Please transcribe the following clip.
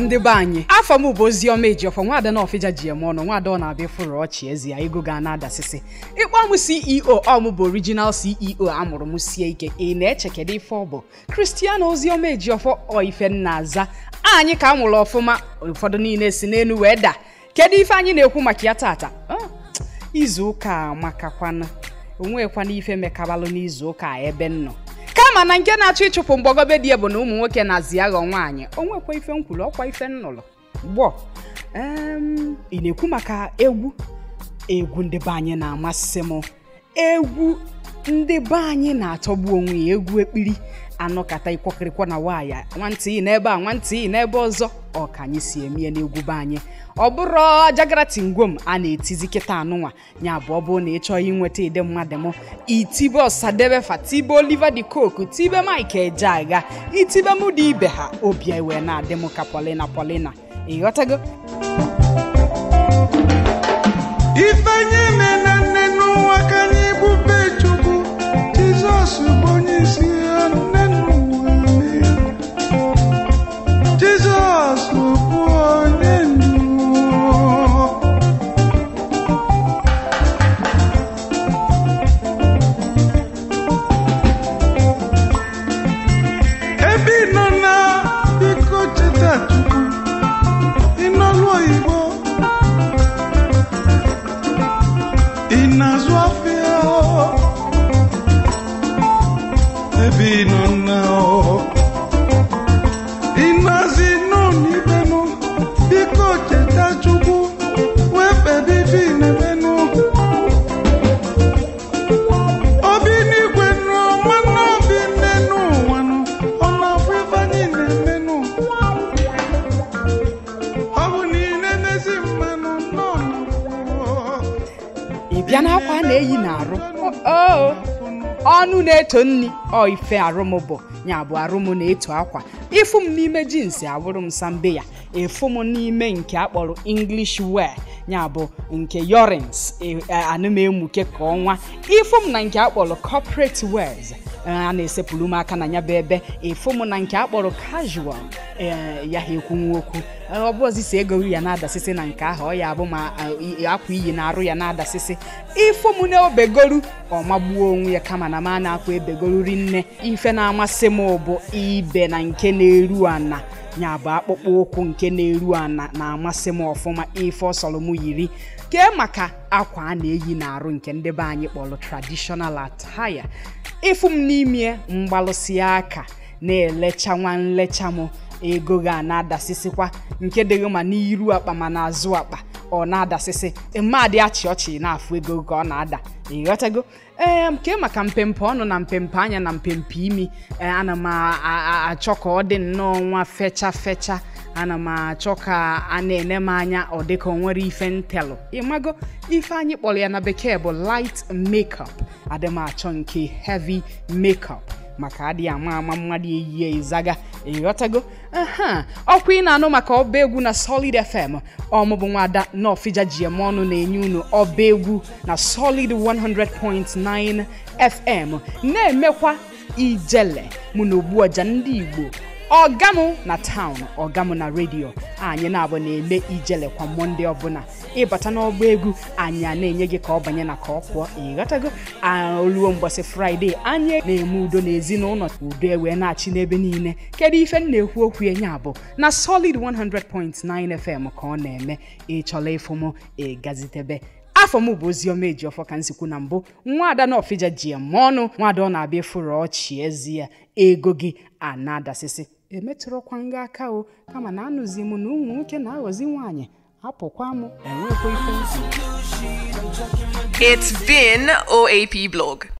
ndị be anyị afọ m bụ oziọma ejiọfọ nwaada na ọfịja ji eme ọnụ nwaada ọ na-abịa fụrụ ọchị ezi ya ego ga na-adasịsị ịkpọ m ceo ọ m bụ original ceo amụrụ m sie ike ị na-eche kedu ife ọ bụ kristiano oziọma ejiọfọ ọ ife nna aza anyị ka a mụrụ ọfụma ụfọdụ niile si n'elu wee daa kedu ife anyị na-ekwu maka ya tata Ah, izu ụka amakakwana onwekwana ife mekabalụ n'izu ụka a ebe m nọ kama na nke na-achọ ịchụpụ mgbagobe dị bụ na ụmụ nwoke na-azi aghọ nwaanyị onwekwa ife nkwulu ọkwa ife nnụlụ gbọ em, ị na-ekwu maka egwu egwu ndị be anyị na-amasị m egwu ndị be anyị na-atọgbu onwe ya egwu ekpiri anọkata ikwọkịrịkwọ na nwaanyị nwantị ị n'ebe a nwantị ị n'ebe ọzọ ọ ka anyị si emie n'egwu be anyị ọ bụrụ jagara tingwom a na-etizi kịta anụnwa ya bụ ọ bụrụ na ị chọọ inweta ide mmadụ m itibe ọsadebe fa tibe oliver de coke tibe mike ejeagha itibe mụ dị ibe ha obi wee na-adị m ka polina polina ịghọtago ifeanyi na nne n'ụwa ka anyị bube chukwu jizọs bụ onye isi ya nne n'ụwa jizọs bụ onye ndu ebe ị nọ na biko cheta chukwu ị n'ọlụ oyibo ị na-azụ afịa ebe ị nọ na ị na-azị n'onibenụ biko cheta chukwu wee kpebe ife ị na-emenụ obi n'igwe nụ nwanne obi nne n'ụwa nụ ọ na-afụ ife anyị na-emenụ ọ bụ na ị na-emezi mmanụ nọ na ị bịa n'akwa a na-eyi n'arụ oo ọnụ na-eto nri ọ ife arụm bụ ya bụ arụm na-eto akwa ịfụ m n'ime jins abụrụ m sambe ya ịfụ m n'ime nke akpọrọ english wear ya bụ nke yorins anụ m emuke ka ọnwa ịfụ m na nke akpọrọ corporate wears a na-esepụrụ m aka na ya bụ ebe ịfụ m na nke akpọrọ casual ee ya ha ekwunwu okwu ọ bụ ọzisi ego ya na-adasịsị na nke ahụ ọ ya bụ ma a, i- akwa iyi na-arụ ya na-adasịsị ịfụ m na obegoru ọ magbuo onwe ya kama na m a na-akwa ebegoru rinne ife na-amasị m bụ ibe na nke na-eru ana ya bụ akpụkpọ ụkwụ nke na-eru ana na-amasị m ọfụma ife ọsọrọ m yiri kee maka akwa a na-eyi n'arụ nke ndị be anyị kpọrọ traditional attire ịfụ m n'ime mgbalụsị aka na-elecha nwa nlecha m ego ga na-adasịsịkwa nke dịghị ma n'iru akpa ma n'azụ akpa ọ na-adasịsị mmadụ achị ọchị na-afụ ego ka ọ na-ada ịghọtago ee nke maka mpempe ọnụ na mpempe anya na mpempe imi ee, ana m a- a- a- achọ ka ọ dị nnọọ nwa fecha fecha ana m achọ ka a na-ene m anya ọ dị ka o nwere ife ntelụ ịmago ife anyị kpọrọ ya na bekee bụ light makeup adị m achọ nke heavy makeup maka adịghị ama ama mmadụ eyie ịzaga ịghọtago aha ọkwa ị na-anụ maka ọba egwu na solid fm ọmụbụ nwada nọfija ji eme ọnụ na-enye unu ọba egwu na solid 100.9 fm na-emekwa ijele mụ na ogbuọja ndị igbo ọgamụ na taụn ọgamụ na redio anyị na-abụ na-eme ijele kwa mọnde ọbụla ịbata n'ọgba egwu anyị a na-enye gị ka ọ banye na ka ọ pụọ ịghọtago a oluo mgbọsị fraịde anyị na-eme udo n'ezinụlọ udo ewee na-achị n'ebe niile kedu ife m na-ekwu okwu ya nya bụ na solid 100.9 fm ka ọ na-eme ịchọla ịfụ m ịgazitebe afọ m bụ oziọma ejiọfọ ka nsikwu na mbụ nwaada na ọfịja ji eme ọnụ nwaada ọ na-abịa ịfụrụ ọchị ezi ya ego gị a na-adasịsị emetụrụkwa nga aka o kama na anụzi m na ụmụ nwoke na-aghọzi nwaanyị apụkwa m enwekwa ife nsị It's been OAP Blog.